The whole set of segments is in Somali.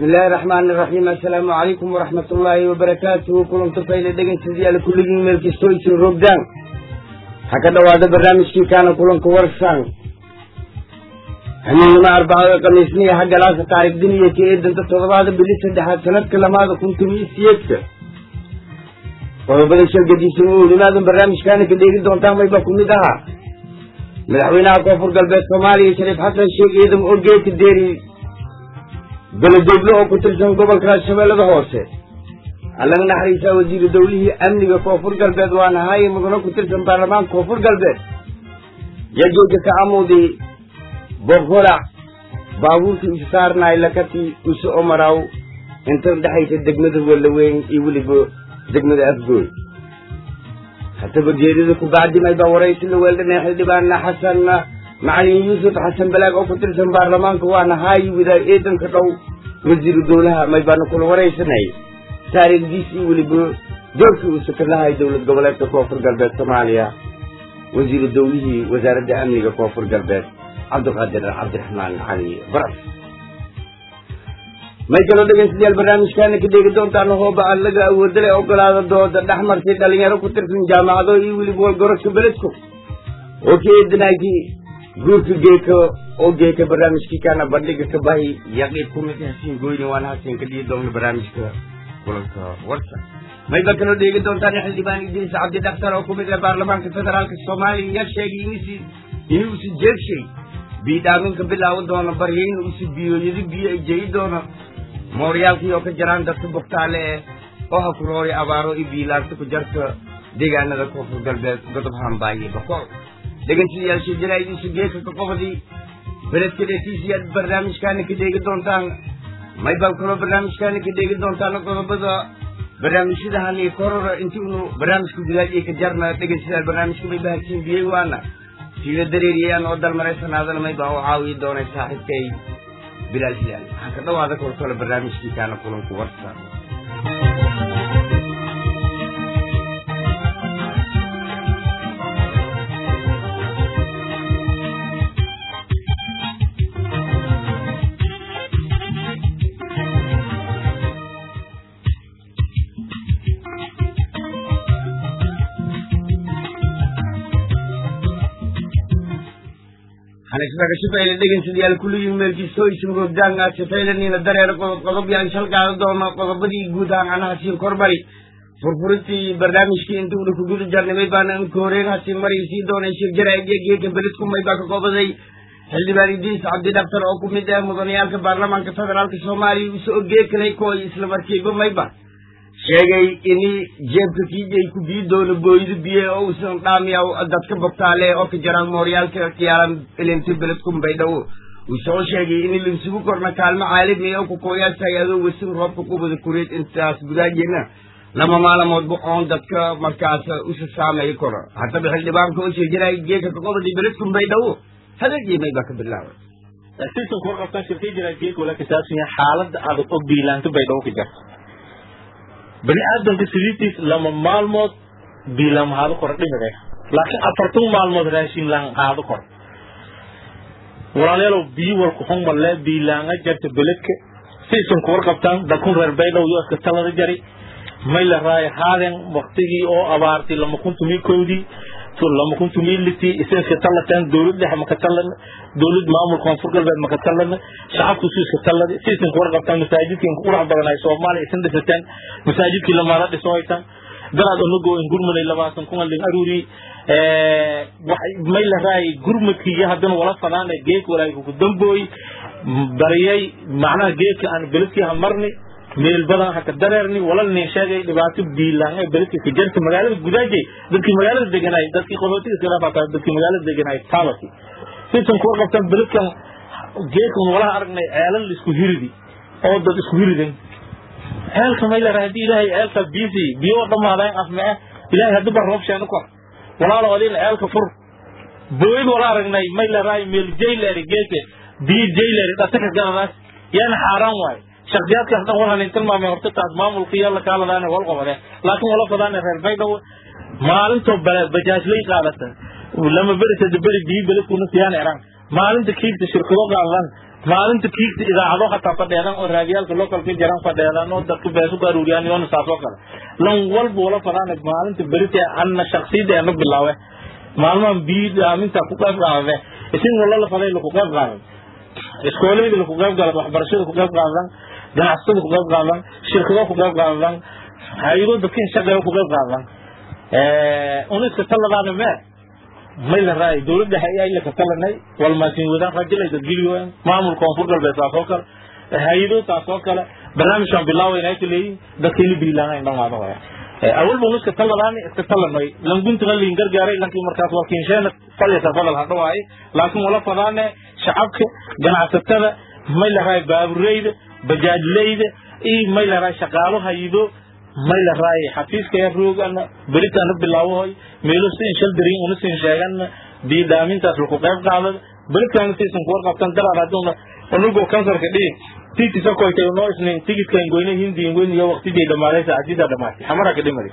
bismillaahi raxmaani raxiim assalaamu calaykum waraxmat ullaahi wabarakaatuhu kulanto fayle dhegeystayaal kulligiin meel kastoo isin rogdaan waxaa ka dhowaada barnaamijkii kaana kulanka warsaan hamiinima arbacada khamiisniya haggalaasa taariikh duniya ka eedanta toddobaada bili saddexaad sanadka lamaada kun tomiyo siyeedka qodobada shargadiisan u nimaadan barnaamijkaana ka dheegi doontaan mayba ku mid ahaa madaxweynaha koonfur galbeed soomaaliya shariif xasan sheekh ciidam oo geedka deeri beledeglo oo ku tirsan gobolka shabeellada hoose allaga naxariisaa wasiiru dawlihii amniga koonfur galbeed waana haaye mudano ku tirsan baarlamaanka koonfur galbeed yageega ka amudi boqolac baabuurkii isu saarnaay lakati isu omaraw inta dhexaysa degmada walaweyn iyo weliba degmada afgooy hataba geerida ku bacdimay baa waraysi la weeldhanay xildhibaanna xasan macalin yuusuf xasan balaag oo ku tirsan baarlamaanka waana haayi widaa eedanka dhow wasiiru dowlaha may baana kula waraysanay taariikhdiisii weliba doorkii uu saka lahay dowlad goboleedka koonfur galbeed soomaaliya wasiiru dowlihii wasaaradda amniga koonfur galbeed cabdiqaadir cabdiraxmaan cali baras may kaloo dhegeystayaal barnaamijkaana ka dheegi doontaan hooba aad laga awoodale ogolaada dooda dhex martay dhalinyaro ku tirsan jaamacado iyo weliba walgorodka beledku oo ka eedanaagii guurka geeka oo geeka barnaamijkii kaana bandhiga ka bahi yaqiib ku mid hasiin goyni waana hasiin ka dhigi doona barnaamijka kulanka warsa mayba kaloo dheegi doontaan xildhibaan idriis cabdi dhakhtar oo ku mid ah baarlamaanka federaalka soomaaliya ya sheegay inuusi inuusi jeegshay biidhaaminka bilaaban doono barya inuusi biyooyadi biyo ay jeyi doono mooryaalkii oo ka jaraan dadka buktaale eh oo ha ku roori abaaro iyo biilaarta ku jarta deegaanada koonfur galbeed godob hambaaye bakool dhegeystayaal shirjaraaidiisu geeka ka qobadii beledka dhetiisiyaad barnaamijkaana ka dheegi doontaan maybal kaloo barnaamijkaana ka dheegi doontaan qodobada barnaamijyadahan iyo korora intii unu barnaamijka gudaad iyo ka jarna dhegeystayaal barnaamijka may bahagsiin biyey waana siila dareeriyayaan oo dalmaraysanaadana mayba u caawiyi doonay saaxiibkay bilaal hilaal waxaan ka dhawaada kolkole barnaamijkii kaana kulanku warsa hanasbakashafayla dhegeystayaal kulligii meelkiisoo isin roogdaan aad shafaylanina dareero qodob qodob yaan shal qaada doona qodobadii guud ahaan anaha siin korbari furfurintii barnaamijkii inta una ku guda jarnimay baana inka horeen hasiin maray sii doonay shir jaraaidiya geeka beledku may baa ka qobaday xildhibaan idriis cabdi dhaktar oo ku mid ah mudanayaalka baarlamaanka federaalka soomaaliya usoo geekalay kooy isla markiiba mayba sheegay ini jeebka kiijay ku bii doono booydo biye oo usan dhaamiyaw dadka bogtaale oo ka jaraan mooryaalka kiyaalan ilinti beledkun baydhawo uu soo sheegay in laisugu korna kaalmo caalami oo kukooyaashay adoo wasin roobka kubada kureed intaas gudaajena lama maalamoodba oon dadka markaas usa saameey koro haddaba xildhibaanka oo sheejiray geeka kaqobadii beledkun baydhawo hadeegiimay baa ka bilaabay sisan kuwa qabtan shirkay jiraa geeka wala kasaabsan yahay xaaladda adag og biilaanto baydhawo ka jarta bani aadamka sidiitiis lama maalmood biilaan haado kor dhimide laakiin afartan maalmood raashin laan haado kor walaalayaalow biyo walku xun malee biilaanga jarta beledka siisan kuwar qabtaan dakun reer baydhow iyo iska talada jari may la raayo haaden waktigii oo abaartay lama kun tumii kowdii lama kun tumii litii isinska talateen dowlad dhexe maka talan dowlad maamul koonfur galbeed maka talan shacabku su iska talada siisan kuwar qabtaan masaajidkii qurax badan ay soomaaliya isin dhisateen masaajidkii lamaala dhiso haytaan daraad onago in gurmanay labaatan kun alin aruuri may la raayay gurmadkii iyo haddana wala fadaana geek walaaga ku dambooy bariyay macnaha geedka aan beledkii ha marni meel badan haka dareerni walal nin sheegay dhibaato biilaan ee beledka ka jirta magaalada gudaajay dadkii magaalada deganaay dadkii qaxootiga iska dhaafataa dadkii magaalada deganaay taalati sisan kuwa qabtan beledkan geedkan walaha aragnay ceelal isku hiridi oo dad isku hiridan ceelka may la rahay hadii ilaahay ceelka biisi biyo dhamaadaan afmee ilaahay hadii bar roob sheeno kor walaalo adin ceelka fur booyid wala aragnay may la rahay meel jayleeri geedka biyo jayleeri dhataka galadaas yaana xaaraan waaye shakhsiyaadkaas dhan waxaan in tilmaamay horta taas maamulka iyo la kaaladaana wal qabade laakiin wala fadaana reer baydhabo maalintoo bajaajlay qaadata lama beri sadde beri biyo beledkuna siyaan eraan maalinta kiigta shirkado qaadadan maalinta kiigta idaacado hataa fadheedan oo raadiyaalka localka jiran fadheedan oo dadka beesu ku aruuriyaan yoona saas oo kale lan walba wala fadaan maalinta berita anna shaksiyada ana bilaawe maalmahan biid aaminta ku qayb qaadade isin wala la faday ku qayb qaadan iskoolayda ku qayb qaadan waxbarashada ku qayb qaadan ganacsatada ku qayb qaadan shirkado ku qayb qaadan hayado dadka shaqada ku qayb qaadan ee uniska taladaana mee may la raay dowladda hay la ka talanay wal maasin wadaan rajilay dad giliyo maamul koonfur galbeed taas oo kale hayado taas oo kale barnaamijkan bilaaway inay leeyihiin dadkeeni biilaanay dhamaado waya awal buu iska taladaani iska talanay lan guntiga liin gargaaray lankii markaas waa kiinsheena falyata fadal hadha waaye laakiin wala fadaane shacabka ganacsatada may la raay baabureyda bajaajleyda iyo may la raay shaqaalo hayido may la raay xafiiska ya roogana beritaana bilaawahoy meelo siin shal darin una siin sheegana diidaamintaas laku qayb qaadada beritaana siisan kuwar qabtan daraar haduuna unugoo kansarka dhiig titi sokoytay noo isnayn tigidkan goyne hindiin goyn iyo waqtidii dhamaaday saacadiida dhamaatay xamara ka dhimari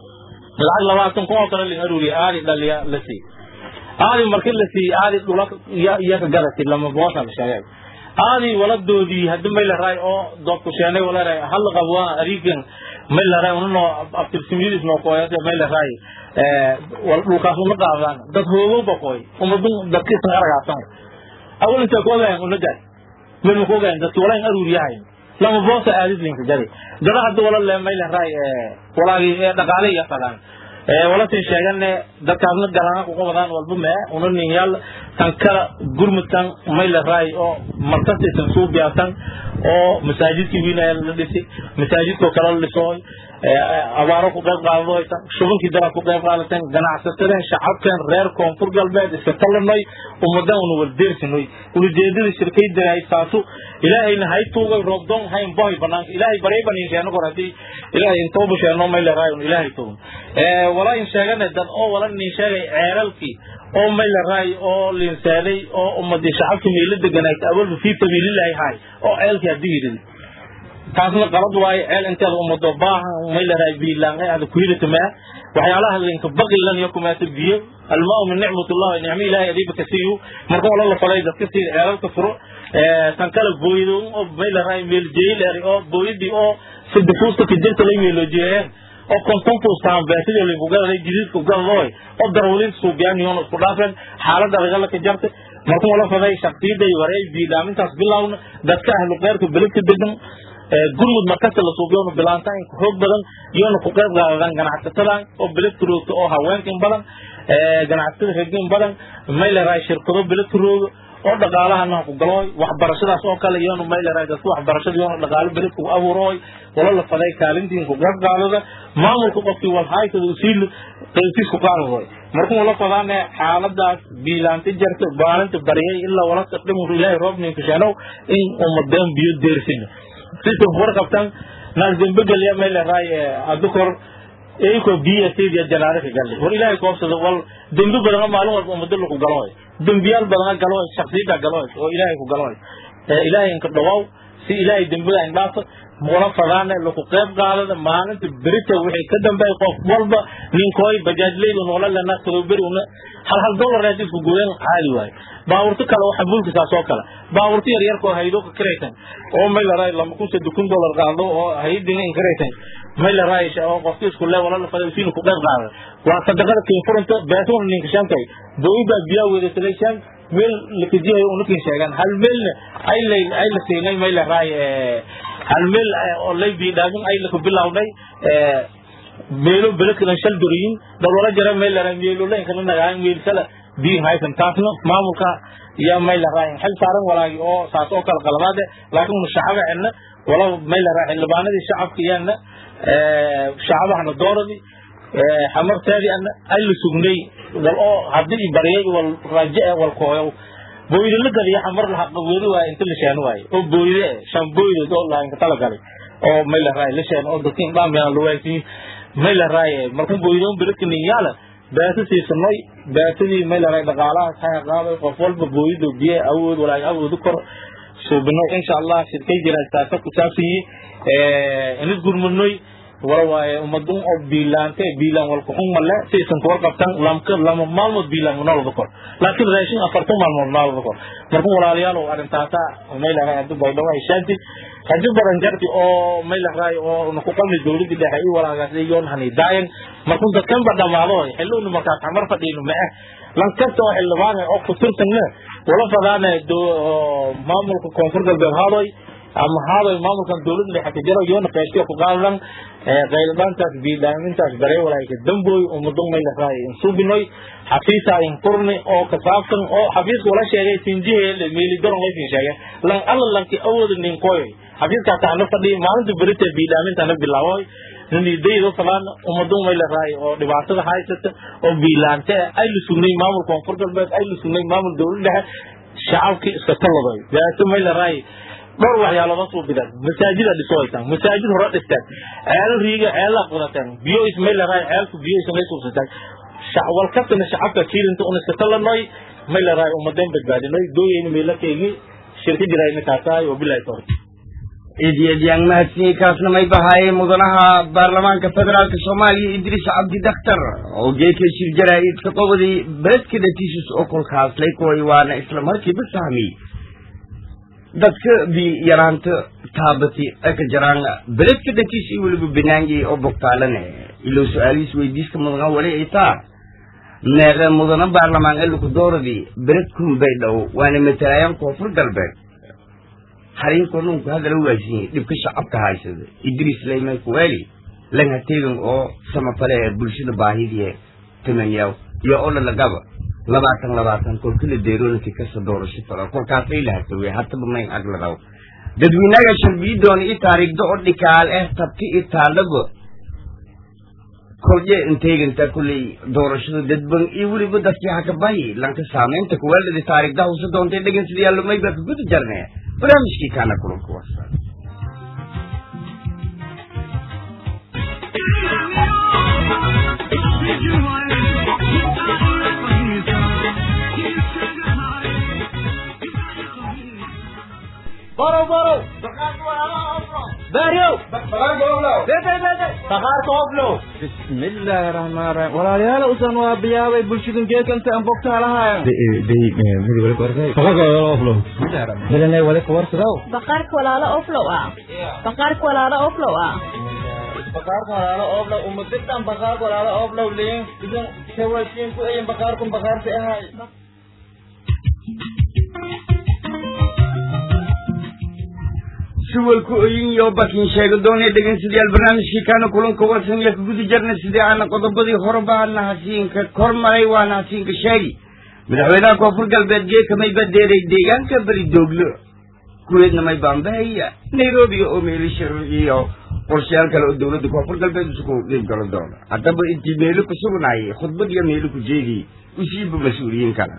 lacag labaatan kun oo kale lin aruuriya aadi dhaliya la sii aadi markii la sii aadi dhula iya ka gadatay lama boosa la sheegay aadi waladoodii hadii may la raay oo doobku sheenay wala raay hal qabwa arigan may la raay unno abtirsimidis noo qoyade may la raay ee wal dhulkaas uma qaadaan dad hoogo baqoy umadun dadkiisa aragaasan awal inta ko leen una jar min ko gaan dadki wala aruur yahay lama boosa aadid linka jari dada hadda wala le may la raay ee walaagi ee dhaqaale iyo falan ee wala tin sheegane dadkaasna galana ku qabadaan walba ma una ninyaal tan kala gurmudkan may la raay oo markasiisan suu biyaasan oo masaajidkii wiinaya la dhisi masaajidkoo kale la dhisooy abaaro ku qayb qaadadooysan shubankii dara ku qayb qaadateen ganacsasadeen shacabkeen reer koonfur galbeed iska talanay ummadan una waldeersinoy ulijeedada shirkay daraay saasu ilaahayna hay tuugay roobdoon hayn bohay banaanka ilaahay baray baniin sheeno kor hadii ilaahay intooba sheeno may la raay un ilaahay tuugan wala in sheegane dad oo wala nin sheegay ceeralkii oo may la raay oo linsaaday oo ummadii shacabkii meelo deganayd awalba fii sabiilillahi haay oo ceelkii hadii yidhi taasna qalad waaye ceel inteeda ummado baahan may la raay biilaan ada ku hidatamaa waxyaalaha linka baqilan iyo kumaata biyo almaa min nicmatullah nicmo ilaahay adiiba ka siiyo marka wala la falay dadka sii ceelalka furo tan kale booydo oo may la raay meel jeeleri oo booyadii oo sidifuusta ka jirta lay meelo jeeyeen oo kontonfuus taan beertidii lagu gadaday jididku gadadooy oo darwaliinta suubyaan yoon isku dhaafeen xaaladda adagala ka jarta marka wala faday shaqtiiday wareey biilaamintaas bilowna dadka ahlu qeyrka beledka degan gurmud markasta la suubiyoona bilaantaan xoog badan iyoona ku qayb qaadadaan ganacsatadan oo beledka roogta oo haweenkan badan ganacsatada reegin badan may la raay shirkado beledka rooga oo dhaqaalahana ku galooy waxbarashadaas oo kale iyoona may la raay dadka waxbarashada iyoona dhaqaalo beledka ku abuurooy wala la faday kaalintiin ku qayb qaadada maamulka qofkii walhaaysada usiil qeybtiis ku qaadadooy markuu wala fadaane xaaladaas biilaanta jarta baalinta baryay ilaa wala dhimur ilaahay roobninka sheenow in ummadeen biyo deersina sisan war qabtan naas dembe galiya may la raay adukor eiko biya sidiya janaare ka galay war ilaahay koobsada wal dembe badan maalin walba ummado lagu galooy dembiyaal badan galooy shaksiyada galooy oo ilaahay ku galooy ilaahay inka dhawaaw si ilaahay dembada indhaafo wala fadaane lagu qayb qaadada maalinta berita wixii ka dambeey qof walba ninkooy bajaajleydu noola lena kaloberi una hal hal dollar haddii isku guudeen caadi waaye baabuurto kale waxa bulka saas oo kale baabuurto yar yarkoo haydo ka karaysan oo may la raay lama kun saddex kun dollar qaado oo haydina in karaysan may la raay oo qofki isku lee wala la faday siin ku qayb qaada waa sadaqada kiin furanta beetuun ninka shantay dowladda biyaa weedaysay shan meel lakijiyo unukin sheegan hal meelna ay lay ay la siinay may la raay hal meel oo lay biidhaagin ay la ku bilowday meelo beledkan shal doriyin dawlala jara meel la meelo leen kana nagaan meel kala biin haysan taasna maamulka iyo meel la raayin xil saaran walaagi oo saas oo kala qaladaade laakiin shacaba cidna wala meel la raayin labaanadii shacabka iyana shacabahana dooradi xamarteedii ana ay la sugnay wal oo haddii baryay wal raje wal kooyo booyde la galiya xamar la xaqaweedi waa inta la sheeno waaye oo booyde shan booyde oo laanka tala galay oo meel la raayin la sheeno oo dadkin dhaamiyaan la waaysiin may la raaye markuu booydoon beledka ninyaala baata siisanay baatadii may la raay dhaqaalaha saxa qaaday qof walba booydo biye awood walaag awood kor suubino insha allah shirkay jira taasa ku saabsiyi inid gurmudnoy wala waaye ummadun oo biilaante biilaan walku xun male saysan kuwar qabtan lamka lama maalmood biilaan noloda kor laakiin raashin afartan maalmood noloda kor marka walaalayaal arrintaasa maylahay haddu baydhawo ay shaanti rajo badan jarti oo maylahay oo naku qalmi dowladda dhexe i walaagaasay yoon hani daayan markuu dadkan ba dhamaado xilluuna markaas xamar fadhiino ma ah lankasta oo xildhibaan oo ku tirsanna wala fadaana maamulka koonfur galbeed haadoy ama haadoy maamulkan dowladda dhexe ka jiro yoona qeybtiyo ku qaadadan qayladhaantaas biidhaamintaas baree walaayka damboy umadun maylahay insubinoy xafiisa in furni oo kasaabsan oo xafiiska wala sheegay sinjiheele meeligaron laysin sheegay lan alla lanki awooda ninkoy xafiiskaas ana fadhiya maalinta berita biidhaamintana bilaaboy nidaydo falan umadun maylahay oo dhibaatada haysata oo biilaante ay la sugnay maamul koonfur galbeed ay la sugnay maamul dowlad dhexe shacabkii iska taladay daato maylahay dhowr waxyaalood soo bidan masaajida dhisoytan masaajid hore dhisteen ceel riiga ceela qodateen biyo ismaylahay ceelku biyo ismay suubsateen wal kastana shacabka kiirinta un iska talanoy maylahay umadeen badbaadinoy dooyeyna meelakeygi shirka jirayna kaasaay oo bilahi tawfiiq eedyadyan mahadsanyi kaasna may bahaayeen mudanaha baarlamaanka federaalka soomaaliya idriis cabdi dakhtar oo geeka shir jaraa-idka qobodii beledka dhatiisus oo kolkaaslay kuway waana isla markiiba sahmiyey dadka bi yaraanta taabati aka jaraan beledka dhatiis iyo weliba banaangi oo bogtaalane ilo su-aalihiis weydiiska mudana wali ay taa meeqe mudana baarlamaan eluku dooradii beledkun bay dhow waana matalaayaan koonfur galbeed harinkoo nunku hadala waasinyey dhibka shacabka haysada idriis layman kuweeli lan hateegan oo samafale ee bulshada baahidii tamanyaw iyo ola lagaba labaatan labaatan kolkala deeroonaki kasa doorasho fala kolkaasay lahatawe hataba mayn agladaw dadweynaga sharbiidoona i taariigda oo dhikaal eh tabti i taaldhaba kolje inteeganta kulley doorashada dadban iyo weliba dadkii hakabahi lanka saamaynta kuweeldhadi taariigda huse doontay dhegan sidii yaalomay baa kaguda jarne barnaamijkii kaana kulanku wasa baro baro baryow bakaarka hoblow bismillaahi raxmaan raxiim walaalayaal usan waa biyaabay bulshadun geekanta aan bogtaa lahayan milanay wali kawarsadow baqaarka walaalo oflow ah baqaarka walaalo oflow ah bakaarka walaalo oblow umadidan bakaarka walaalo oblow liin idan kawashiin ku eyin bakaarkun bakaarka ahay suwalku oyin iyo bakin sheega doonay dhegeystayaal barnaamijkii kaana kulanka warsan iyo kaguda jarna sidii aana qodobadii horeba ana hasiinka kor maray waana hasiinka sheegi madaxweynaha koonfur galbeed geeka may badeeray deegaanka beri dooglo kuweedna may baambahaya nairobi oo meelishir iyo qorshayaal kale oo dowladda koonfur galbeed isugu dhiib galo doona haddaba intii meelo ku sugnaayay khudbad iyo meelo ku jeediyey usiiba mas-uuliyiin kale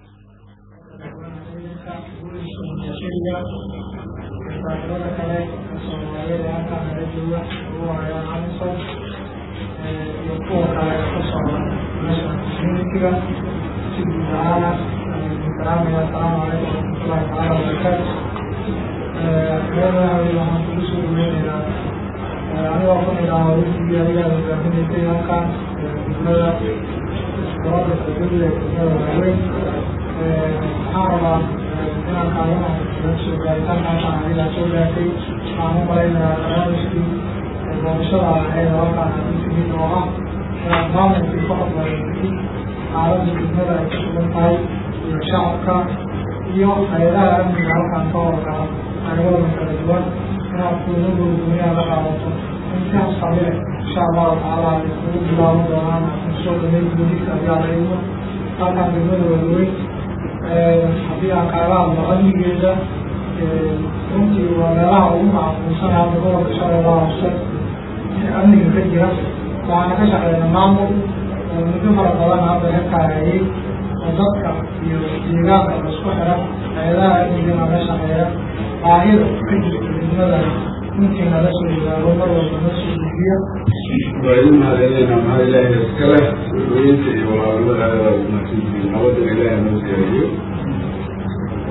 saaxiibada kale soomaaliyeed ee halkaan naga jooga ugu horeeyaan amisom iyo kuwa kale ee ku socda national communitiga si guud ahaana salaamaya asalaamu calaykum waraxmatullahi tacaala wabarakaatu reerahay waxaan kugu soo dhaweynaynaa anigoo ku nidhaha wixii adigaa hogaaminaysay halkaan degmada gobolka galgaduud ee degmada waaweyn waxaan rabaa inaan kaalmaha soo gaaritaan halkaan adigaa soo gaartay waxaan u malaynayaa barnaamijkii doorashada ahayd oo halkaan aan timid oo ah inaad maamulkii ka hormarisay xaaladda degmada ay ku sugan tahay iyo shacabka iyo hay-adaha amniga halkaan ka horgala qaybadan kala duwan inaad kulmadooda dunyaha la qaadato intaas qabile insha allahu tacaala ay kugu bilaaban doonaan soo dhameyn gudika ayaa la idmo halkaan degmada waaweyn haddii aan kaaga hadlo amnigeeda runtii waa meelaha ugu macquulsan hadda gobolka shabeellaha hoose amniga ka jira waxaana ka shaqeyna maamul oo muddo fara badan hadda ka kaayayay oo dadka iyo deegaanka isku xira hay-adaha amnigana la shaqeeya baahida ka jirta degmada runtii nala soo yidaago mar walba na soo gudbiya waa idin mahadcelinaynaa maxaa ilaahay iskale sooyinta iyo walaalnimada aada umahadsantihiin nabadana ilaahay noo gaariyo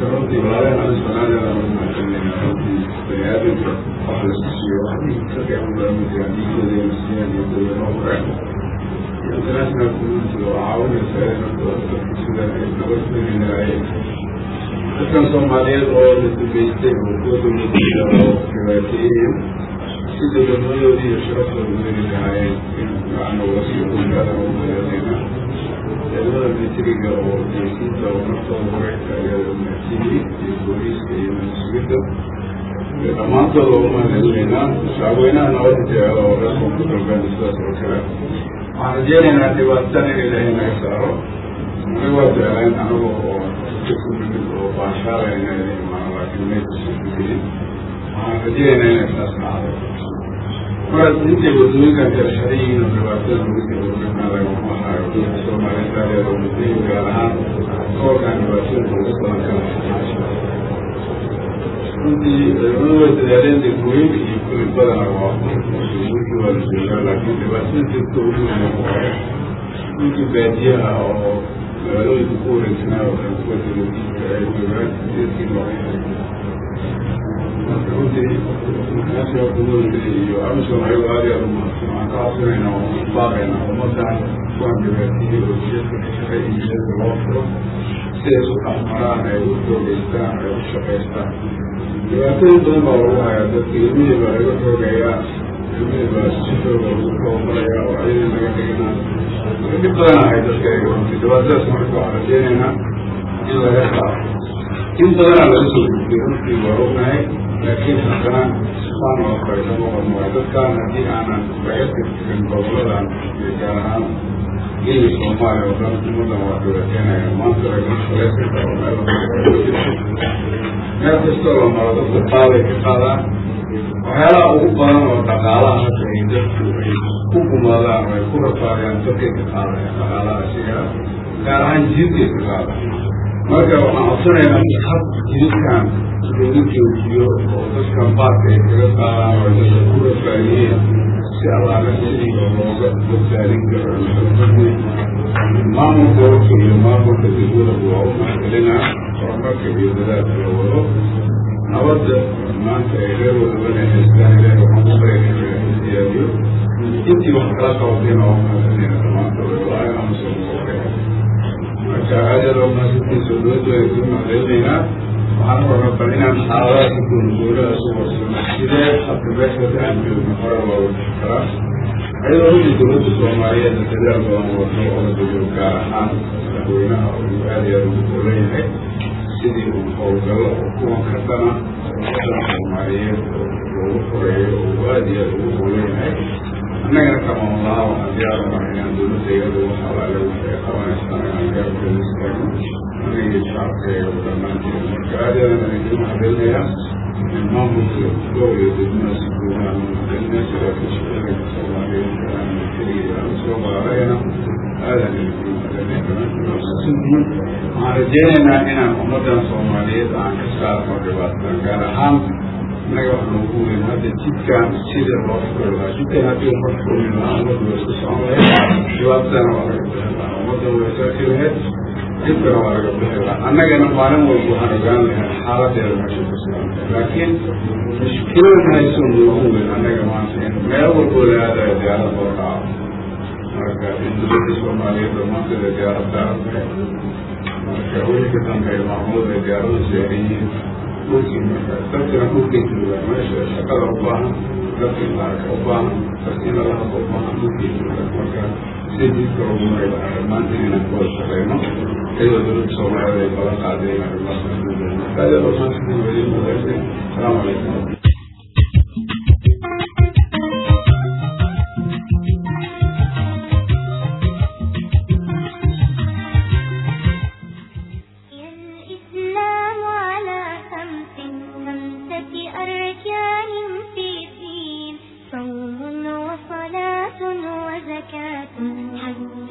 marka runtii walaalehen ali sanaadana mahadcelinayna runtii bani-aadamka wax la siiyo waxdii ka fiican baa ma jiraan diinkooda iyo siiyaan iyo dowladaha hore iyo international community oo caawinaysa in dadka sida ay nabad keeni lahaayeen dadkan soomaaliyeed oo la dugeystay oo kuwa dowladooda oo dhibaateeyeen si dowladnimadoodii iyo sharaftooda weeli lahaayeen in macna wasiyo dowlada u mayadeena ciidamada militariga oo jeysiinta oo naftooda horeynka ayaa mahadsiiyey iyo booliiska iyo mas-uuliyadda iyo dhammaantooda oo umahadcelinaynaa shacabweynaha nabada jecel oo reer koonfur galbeed sidaas oo kale waxaan rajeynaynaa dhibaatan in ilaahay naga saaro anaga waa jeclayn anaga oo kakumimid oo baashaalayna imaan laakiin maykusan gelin waxaan rajeynaynaa inay saas dhacdo markaas intay wadooyinkan kala xiran yihiin oo dhibaatada lagu jiro dadkan lagama hayo dadka soomaaliyeed daadeeda wadooyin gaar ahaan gobolkan dhibaatooyinka ugu badan kala xirnaansha runtii ciidamadu way dadaaleen degmooyinka iyo kuli badana waa degmooyinkii waa la joogaa laakiin dhibaatada jirta ugu weyn waaye dhulkii baadiyaha oo magaalooyinka ku wareegsanaa oo dhan kuwa dowladiinka ay joogaan dadkii noocyada marka runtii national community iyo amison ayago aad iyo aad umahadsan waxaan ka codsanayna oo baaqayna ummadan kuwan dhibaatiyey oo jidadka ka shaqeeya in jidadka loo furo si ay isu dhexmaraan ay u xoogeystaan ay u shaqaystaan dhibaatooyin badan baa lagu hayaa dadka ilmihii baa laga xoogayaa ilmihii baa si xooga lagu tababaraya oo ayadii laga dhiganaa dhib badan ahay dadka ay runtii dhibaatadaas marka waxaan rajeynaynaa in laga saaro in badanaa laga soo gudbay runtii waa ognahay laakiin haddana saan oo kale lama qormaayo dadkaan haddii aanan laga tirtirin goboladan iyo gaar ahaan geyi soomaaliya oo dhan ummadan waa dhibaateenaya maanta laga shaqaysan karo meel meel kastoo la maro dadka qaaday ka qaadaan waxyaalaha ugu badan oo dhaqaalaha hadda ay dadku ay ku gumaadaan oo ay ku rafaadayaan dadkay ka qaadayaan dhaqaalaha asiga gaar ahaan jidkay ka qaadaan marka waxaan codsanaynaa hab jidkan lagu joojiyo oo dadkan baadka ay kaga qaadaan oo dadka ku rafaadiyeen si allaala sidii oo looga badbaadin karo maamulka gobolka iyo maamulka degmada waa u mahadcelinaa horumarka iyo dadaalka la wado nabadda maanta ay reer wadabana haystaan ilaahi waxaan ku baryana in siyaadiyo intii wax kala qabatayna waa mahadcelinayna dhammaantooda walaahi amusan marka aad aad umahadsantiisa dowladda ay ku mahadcelinaynaa waxaan rabaa bal inaan xaaladaha si goonigoonada su warsano sidee hadda meeshaas aan joogno hore looga bixi karaa ayadoo runtii dowladda soomaaliyeed dadaal badan wado oo la dowlo gaar ahaan madaxweynaha uu aad iyo aad ugu doolan yahay sidii uu howlgallo oo kuwan ka dana ummadan soomaaliyeed oo loogu horeeyo oo aad iyo aad ugu doolan yahay annagana kamaan laha waxaan diyaar u nahay inaan dowladayadu wax alaale waxay qabanaysaan inaan gaarkeeda istaagno aniga iyo shacabkeega oo dhammaanteed marka aad iyo aad aan idin mahadcelinayaa in maamulka gobol iyo degmada si guudahaan mahadcelinaya saraakiisha ciidanka soomaaliyeed aan keliya aan soo baarayna aadan idin mahadcelinaya dhammaantiin waxaan rajeynaynaa inaan ummadan soomaaliyeed aan ka saarno dhibaataan gaar ahaan innaga wax noogu weyn hadda jidkan sida loo furi lahaa jidkan haddii uma furin lahaa ummaddu way isku socon lahayd dhibaatadana waa laga bixi lahaa ummaddan way saaki lahayd dhibkana waa laga bixi lahaa annagana maalin walba waxaan ogaan lahay xaaladeeda meesha ku sugantay laakiin mushkilada hayso noogu weyn annaga maanta in meel walboo la aadayo diyaarad loo dhaco marka in dowladda soomaaliyeed dhammaanteeda diyaarad saaran tahay marka wixii ka dambeeya maamulada ay diyaaradu saaran yihiin dhulkii marka dadkina dhulkay joogaan meesha shaqada u baahan dadkii laarka u baahan dadkii lala hadlo u baahan dhulkay joogaan marka si jidka ugu mari lahaa dhammaantiin inaan ku wada shaqeyno iyadoo dowladda soomaaliyeed ay balan qaadeen arrimahaas aad iyo aad maanta weli madaxde asalaamu calaykum الإسلام على خمس خمسة أركان في الدين صوم وصلاة وزكاة حج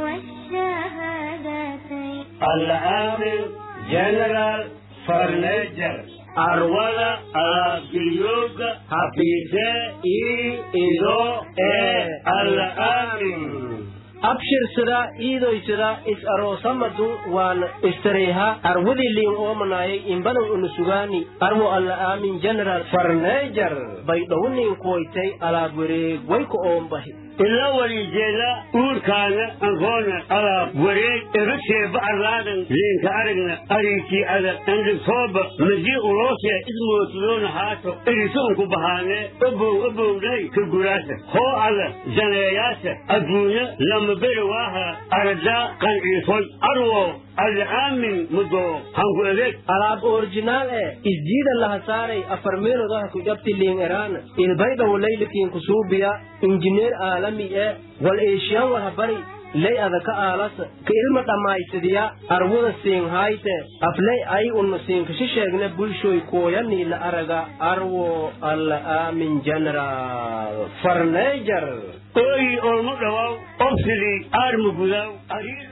والشهادتين العامل جنرال فرنجر أرولا أبيوغ حفيظة إي إلو إي العامل abshirsada iidoysada is aroosamadu waan istareeha arwadii liin oomanayay imbanan unusugaani arwo alla aamin general farneejar bay dhowniin kuwaytay alaab wareeg wayka oombahi ila walijeeda uurkaana ankoona alaab wareeg eruseeba arlaadan leenka aragna ariikii ada andhigtooba madii uloosee ismootidoona haato erisuunku bahaane obow obowday ka guraasa hoo ada janeeyaasa adduunya lama beri waaha aradaa qanciisoy arwo ada aamin mudo hanku adeeg alaab originaal ee isjiida laha saaray afar meelodaha ku jabti liin eraana ilbaydhawo laylikiin kusuubiya injineer aalami ee wal eeshiyan wal habari ley adaka aalasa ka ilma dhammaysadiya arwada siin hayte afley ay unna siinkashi sheegne bulshoy kooyanii la araga arwo alla aamin general farneejar ooyi olmo dhawaaw obsidii aarma gudaaw ariir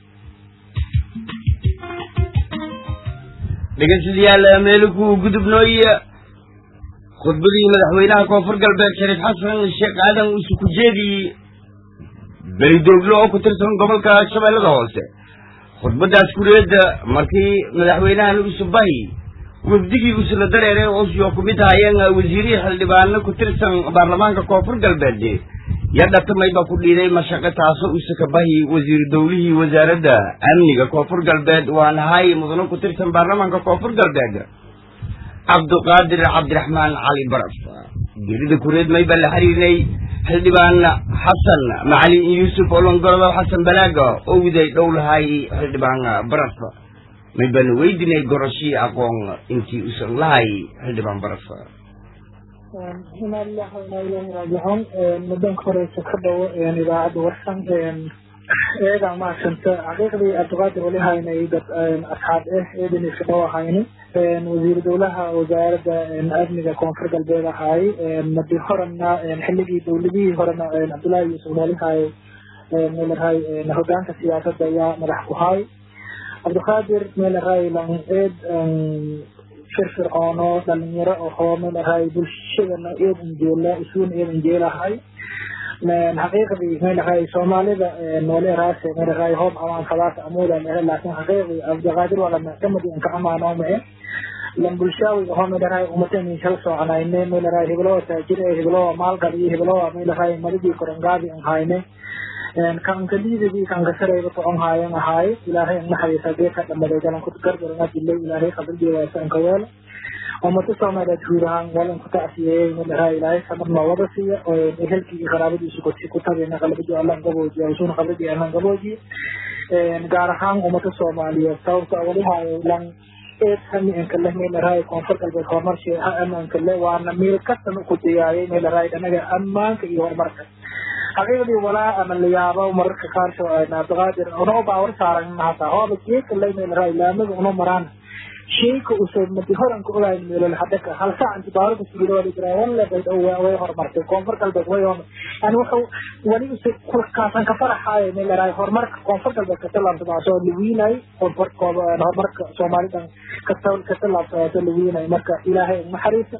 dhegeystayaal meelku gudubnooye khudbadii madaxweynaha koonfur galbeed shariif xasan sheekh aadan uuse ku jeediyey belidooglo oo ku tirsan gobolka shabeellada hoose khudbadaas kureedda markii madaxweynahan uuse bahi wafdigii uusula dareeray oosyo ku mid haayeen wasiirihii xildhibaano ku tirsan baarlamaanka koonfur galbeed ya dhatamay baa ku dhiiday mashaqo taasoo uuse ka bahi wasiiru dowlihii wasaaradda amniga koonfur galbeed waan ahay mudano ku tirsan baarlamaanka koonfur galbeed cabduqaadir cabdiraxmaan cali baraf gelida kureed may baan la xiriirnay xildhibaan xasan macalin yuusuf olongorodow xasan balaaga oo widay dhow lahay xildhibaan baraf may baanu weydinay goroshii aqoon intii usan lahay xildhibaan baraf ina lilah wainaa ilahi raajicuun muddanka horeysa ka dhowo idaacadda warsan eegaa mahadsanta xaqiiqdii abdiqaadir wali haynay dad asxaab ah eedan iska dhow ahayni wasiir dowlaha wasaaradda amniga koonfur galbeed ahaay madi horena xilligii dowladihii horena cabdullaahi yuusuf walihaay meelarahay hogaanka siyaasadda ayaa madax ku haay cabdiqaadir meelarahay lan eed firfircoono dhalinyaro ahoo meelarahay bulshadana eed injeela isuuna eed injeelahay xaqiiqdii meelarahay soomaalida nooleeraase meelarahay hoob amaan kadaas amuuda lehe laakin xaqiiqdii abdiqaadir waa lamactamadi inka amaanoo mace lan bulshaawi ahoo meelarahay umatenin shala soconayne meelarahay heblowa taajir ee heblowa maalgal iyo heblowa meelarahay madidii korongaabi an hayne kanka liidadii kanka sarayba socon haayan ahaaye ilaahay an naxariisa geedka dhamaday galanku gargarana dilay ilaahay qabridii waasanka weela ummada soomaaliyeed guud ahaan walan ku tacsiyeeyey meelarahay ilaahay samar noowada siiya ehelkii iyo qaraabadiisu kuti ku tabina qalbadii allan gaboojiya usuna qabridii allan gaboojiye gaar ahaan ummada soomaaliyeed sababta walihaayo lan eed hamiinka leh meelarahay koonfur galbeed horumarshi amaanka le waana meel kastan ku diyaayay meelarahay dhanaga ammaanka iyo horumarka xaqiiqdii walaa ama la yaabo mararka qaarso abdiqaadir unoo baawar saaran hata hooba geedka lay meelarahay laamaga unoo maraan sheyka use madi horanka ogayn meelol hadaka hal saac inti baarada sugidoodi jiraa walle bayd way horumartay koonfur galbeed way hor yani wuxuu wali use kaasan ka faraxaayo meelarahay horumarka koonfur galbeed ka talaabsadaasoo lawiinay horumarka soomaalidan ka talaabsadaaso lawiinay marka ilaahay naxariisa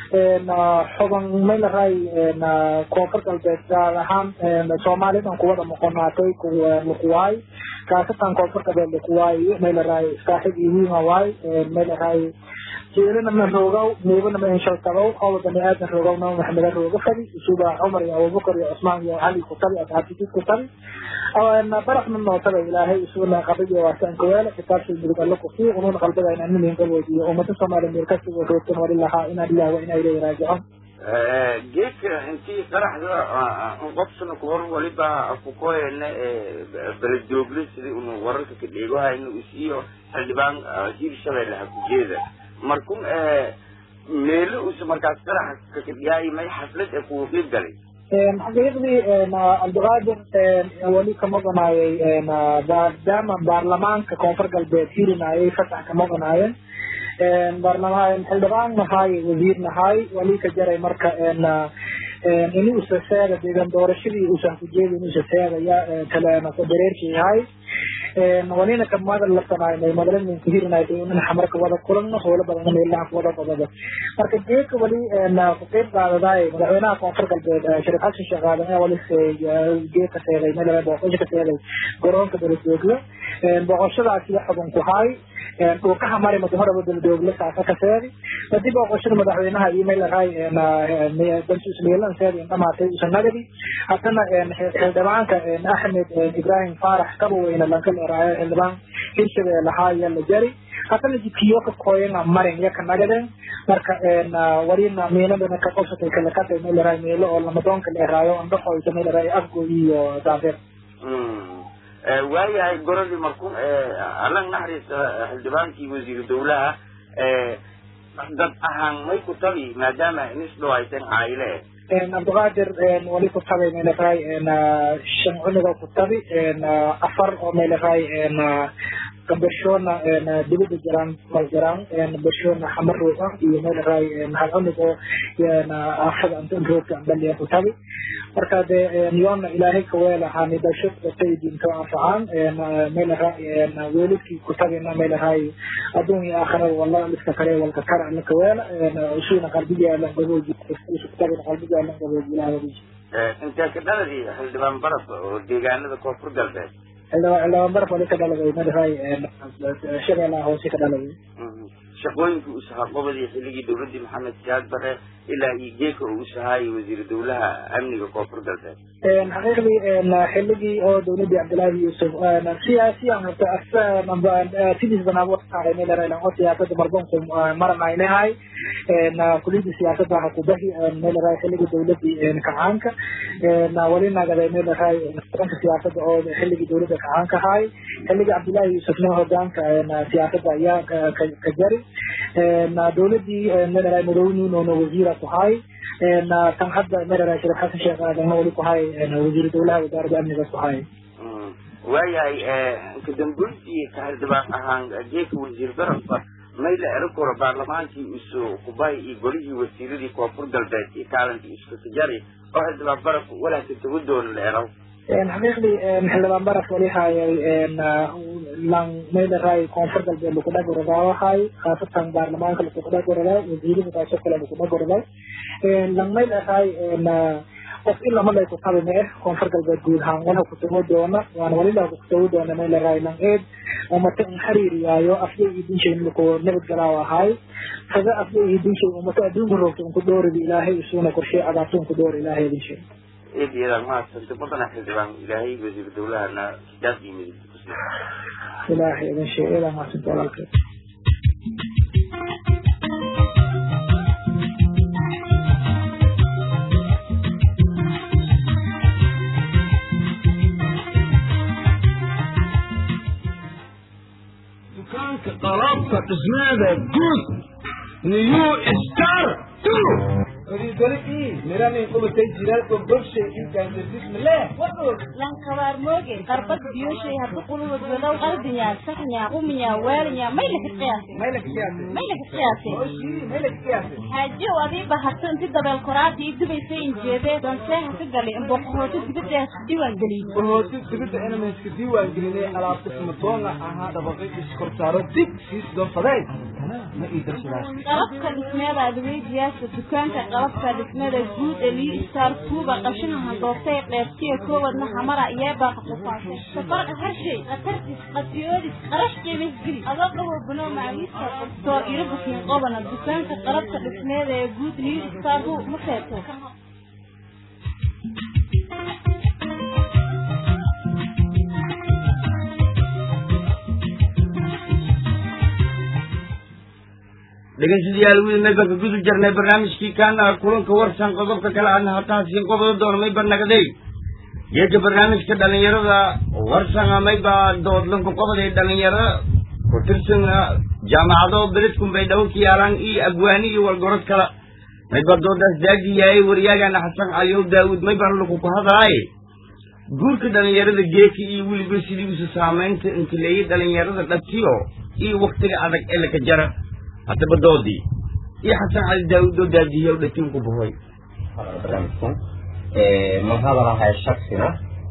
xuban meelarahay koonfur galbeed gaar ahaan soomaalidan kuwada noqonaatay lakuwaay kaasatan koonfur galbeed lakuwaay meelarahay saaxib iwiima waay meelarahay jeelana ma roogow meebana ma inshaltabow qowl bani aadan roogow naba maxameda rooga fadi isuba cumar iyo abubakar iyo cusmaan iyo cali ku tabi asxaabtiis ku tabi barafna nootada ilaahay isuna qabriga waasanka weele kitaabshay mudug alle ku sii unuuna qalbiga inaan nimin gaboojiyo ummada soomaaliya meel kasiga roogtan wali lahaa inaa lilah wa inaa ilayhi raajicuun geedka intii qaraxda qofsana ku hor waliba kukoyene beledoogle sidii unu wararka ka dheegohayno isiyo xildhibaan hiir shabeelle ha ku jeeda markun meelo usa markaas qarax kakadhiyaayi may xaflad ee kuwa qeyb galay xaqiiqdii cabdiqaadir weli kama ogonaayay maadaama baarlamaanka koonfur galbeed hirinayay fasax kama ogonaayeen baarlamaan xildhibaan nahaay wasiir nahaay wali ka jaray marka ini usa seega deegan doorashadii usan ku jeedi in usa seegaya kaleena dareerkii yahay walina kamada lasanaynay madalanin kuhirinay ina xamarka wada kulanno howlo badan meelaha wada qodada marka geeka wali ku qeyb qaadadaay madaxweynaha koonfur galbeed sharif xasan sheekh aadan ayaa wali geeka seegay meel booqasho ka seegay garoonka daladoogla booqashadaasi xubun ku haay dhuukaha mari madaxoraba daladoogla saasa ka seegay kadib booqashada madaxweynaha iyo meel ahay dantusmeelan seegay dhamaatay usanagadi haddana xildhibaanka axmed ibrahim faarax kabaweyne lanka leeraayo xildhibaan hirshabeelle haaya la jari haddana jidkiyo ka kooyana marin iyo ka nagadeen marka warina miinadana ka qofsatay kala katay meel leeraay meelo oo lamadoonka leeraayo andhaxoysa meel leeraay afgo iyo daafir waayahay goradii marku allan naxariista xildhibaankii wasiiru dowlaha dad ahaan may ku tabi maadaama inis dhawaysan caayile cabdiqaadir wali ku tabi meeleraay shan cuniga ku tabi afar oo meeleraay gabashona dibada jiraan mal jiraan bashona xamaroog ah iyo meeleraay hal cunug oo afada antanroogka baliya ku tabi marka de yoona ilaahay kaweela hani dasho sayidinto anfacaan meeleraay weelidkii ku tabina meeleraay adduun iyo aakhirada wala liska kale walka kara la kaweela usuna qalbiga la gabooji kutabina qalbiga la gabooji ilaahay intee ka dhaladii xildhibaan baraf oo deegaanada koonfur galbeed xildhibaan baraf wali ka dhaladay meeleraay shabeellaha hoose ka dhaladay shaqooyinka uu sahaa qobadii xilligii dowladdii maxamed siyaad bare ilaa iyo geeka uu sahaayay wasiiru dowlaha amniga koonfur galbeed xaqiiqdii xilligii oo dowladdii cabdilaahi yuusuf siyaasiyan horta sidiis banaabo meeleraay oo siyaasada marbonku maranaynahay kuliyadii siyaasada ha kubahi meeleraay xilligii dowladii kacaanka wali nagaday meeleraay hogaanka siyaasada oo xilligii dowladda kacaanka ahay xilligii cabdilaahi yuusufna hogaanka siyaasada ayaa ka jari dowladii meeleraay madowniinoona wasiira ku hay tan hadda meeleraay sharif xasan sheekh aadanna wali ku hay wasiiru dowlaha wasaaradda amniga ku hay waayahay kadambeyntii ka xildhibaan ahaan geeka wasiir barafka mayla ero koro baarlamaankii isu kubay iyo golihii wasiiradii koonfur galbeed iyo kaalankii isku tijari oo xildhibaan barafka walaalka tagu doona la erow xaqiiqdii xildhibaan baraf wali hayay lang meeleraay koonfur galbeed lakudhagoradawahay khaasatan baarlamaanka lakudhagorada wasiirada taasoo kale lakudhagorada lang meeleraay qof in lama lay kutabi ma eh koonfur galbeed guud ahaan wala kutago doona waana walila kutago doona meeleraay lang eed umata in xiriiriyaayo afyay iyo dinshay laku nabadgalaaw ahaay kaga afyay iyo dinshay umata adduunka roogta unku dhooridi ilaahay isuuna qorshey cadaabta unku dhoor ilaahay dinshay eed iyadaan mahadsanta badana xildhibaan ilaahay wasiiru dowlahana kitaab iyo midig ilaahay idin sheeg ilaa mahadsanta walaalkeed dukaanka qalabka dhismeeda guud new star two lankabaar mooge qarbad biyoshay haddu qulubad walow qalbinya saxnya quminya waalinya maylaka qiyaase xaajiyow adiiba harto inti dabeel koraadii dubaysay injeedee danseeha ka galay imboqohooto dibadda diiwaan geliyey warhooto dibadda inamaska diiwaan gelinay alaabta smadoonga ahaa dhabaqay iskorsaaro dib siis doonfadeen ma ii darsadaas qalabka dhismeeda adweydiyaasha dukaanka qalabka dhismeeda guud ee lii star tuuba qashinaha doortay qeybtiya koowadna xamara iyeebaaqa qufaashay safarqa harshay khatartis qasiyoodis qarash qiimis geli adoo qabo banoo macawiiska qoftoor irabukiin qobana dukaanka qalabka dhismeeda ee guud lii star hu ma seeto dhegeystayaal wiil mayba ka gudu jirnay barnaamijkii kaana kulanka warsan qodobka kale aadna hataasiin qobada doona mayba nagday geedka barnaamijka dhalinyarada warsan mayba doodlanka qobaday dhalinyaro ku tirsan jaamacado beledkun bay dhawo ka yaalaan iyo abwaani iyo walgorod kala mayba doodaas daagi yahay waryaagana xasan caliyow daawud mayba laku ku hadlaaye guurka dhalinyarada geeka iyo weliba sidii usa saamaynta intileeyay dhalinyarada dhatiyo iyo waktiga adag ee laka jara haddaba doodii iyo xasan cali daawud oo daadiya u dhatiin ku buhoy barnaamijkan ma hadalahay shaksina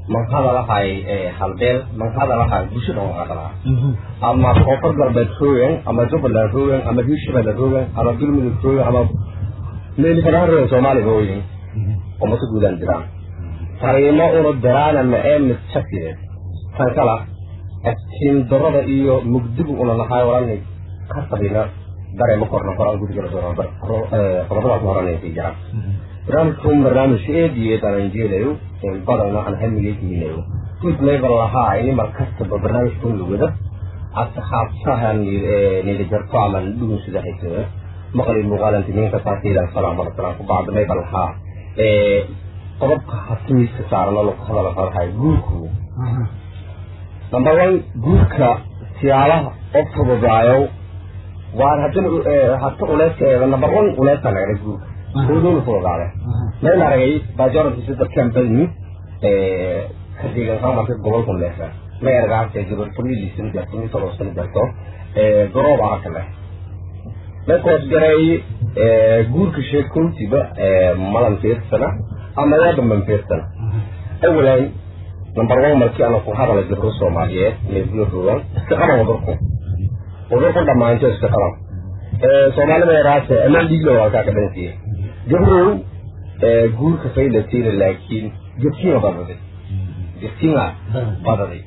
man hadalahay halbeel man hadalahay bulshada man hadalaha ama koonfur galbeed roogan ama jubbaland roogan ama hiirshabelle roogan ama galmudug roogan ama meelifanaha roogan soomaaliga rooyin oo mase guudaan jiraan fariimo una diraana ma ee mid shakideed tan kala aftiin darada iyo mugdigu una lahay orani ka sabina dareema korna koraan gudgala qodobadaas horanaysa jiraan barnaamijku barnaamij eed iyo eed aan jeelayo badana aan hamigeynayo guud level lahaa ini mar kastaba barnaamijkun lugada asxaabtahan nidajarto ama dhugun sida haysada maqli muuqaalantiminka saasiidan salaam alasalam ku bacda level lahaa qodobka hasimiiska saaran oo lagu hadala farahay guurku number one guurka siyaalaha oo fududaayo waan haddana hata uleeska number one uleeska nagala guurka oodona fududaade mayn aragay majority sida campaign ka deegan marka gobolka leefa ma ergaase gabar familisan jarto mid toloosan jarto garoob arka leh markoos garay guurka sheekuntiba malan fiirsana ama yaadaman fiirsana awalan number one markii ana ku hadala gabro soomaaliyeed meeguuroogan iska qaban wadurku wadurku dhammaanto iska qaban soomaalida yaraase amaan dhiigla walkaa ka dhansiye gabrow guurka faylatiina laakiin gabkiina badaday gabkiina badaday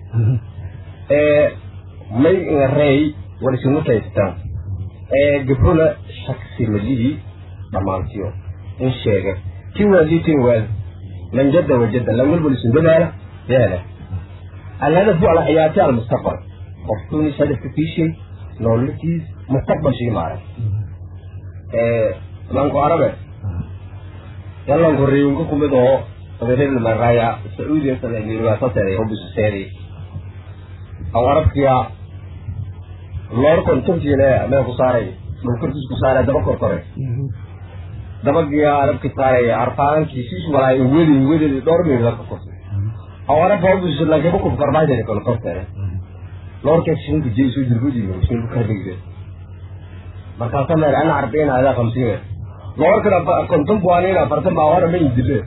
may ngarey warisuma kaystaan gabrona shaksi malihii dhammaantiyo in sheega ki waalitin waal man jadda wajadda lam walbal isun dadaala yaala الهدف هو على حياتي على المستقبل قفتوني هدف في شيء نولتيز مستقبل شيء معي إيه لانكو عربي يلا نقريون كم بدو غير المرايا السعودية سنة الواسطة اللي هو بسيري أو عرفت يا لور كنت جينا ما كساري من كنت كساري دبا كورتوري دبا جيا عرب كساري عرفان كيسيس ولا ولي ولي دور مين لك كورتوري أو عرف هو بس لكن بكون فرماي ده كل كورتوري لور كيسين كجي سو جربودي من سو كاربيجي مركز أنا أنا عارفين هذا خمسين لور كده كنتم بوانينا فرتم باور من يدله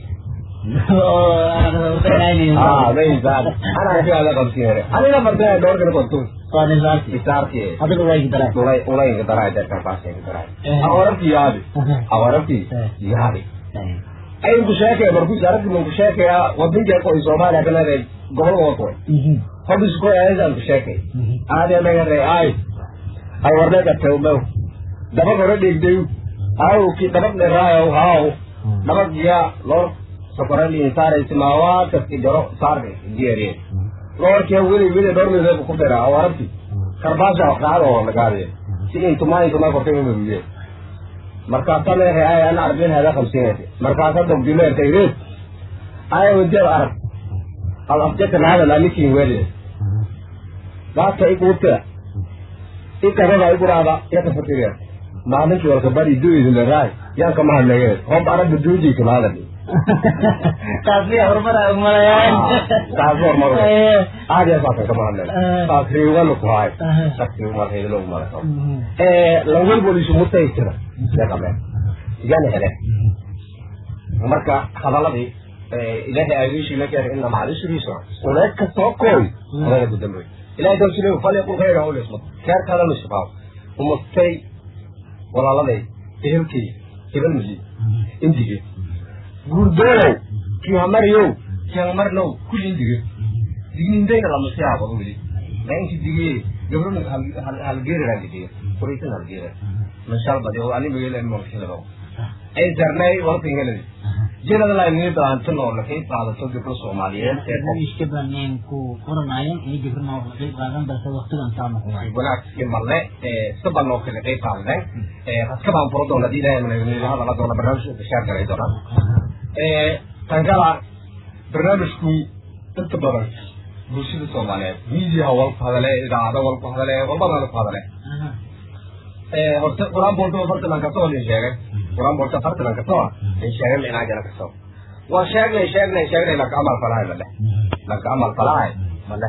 اه नहीं साहब انا عارف هذا خمسين انا لا فرتم لور كده كنتم Soalnya sakit. Besar ke. Ada dua yang kita mulai mulai yang kita ada kertas yang kita ada. Awalnya tiada, awalnya tiada. Ay ku sheekay markuu saaradii man ku sheekaya wadinka ko Soomaaliya kana reey gobol wato. Hadu isku ayaan ku sheekay. Aade laga reey ay. Ay warda ka tawmo. Daba gore dhigday. Ay ki daba le raayo haaw. Daba giya lor sokorali saare simawa ka ki daro saare diere. Lor ke wili wili dor me ku dara awarti. Karbasha qaado lagaade. Si intumay intumay ko teeyo wiye. markaasaa leeyahay ay ana arbeen hada khamsiinaysa markaasaa dogdileer tayreed ay wadeer arag al afjatan hada laanikin wele gaadka iguute ikadada iguraada yakafakiriya maalinkii walka bari duidile raay yaan kama hadlegeed hob aragba duujii kama hadali Tapi hormar umayan. taas hormar aadiya saasan kama hadlela taas riiganu ku haay shakti umar heedlo umara lawel bolisu mutaysira yaqabeen igana hele marka hadaladii ilaahay aagiishi la keenay inna macal usri yusra uleed ka soo kooy uleeda ku dambeey ilaahay dawsile falyaqul khayra aw liyasmut keer kalena shaqaaw umastay walaaladay ehelkay hebel mali indige guurdoonow kii hamariyow kii hamarnow kulli indige digniindayna lama siyaabado weli ma inki digee gabrona halgeerira digiye kuraysan halgeera mashalbadi oo ani magala morkilado ay darnay waqti heladi jirada la ni daantan oo la kay qaadato gabdho Soomaaliyeed ee Barnaamijka baan ku qoranayo in gibirna oo qayb qaadan balse waqtigan saama ku hay. wanaagsi marle ee saban oo kale qayb qaadan ee haska baan furo doona diiday mana ni hada la doona barnaamijka bishaar galay doona ee tan kala barnaamijku inta badan bulshada Soomaaliyeed media wal hadale idaacada wal hadale walbana la hadale horta quraan boolta fartalan ka soo nin sheegay quraan boolta fartalan ka soo nin sheegay ma inaa jara ka soo waa sheegnay sheegnay sheegnay laka amal falahay male laka amal falahay male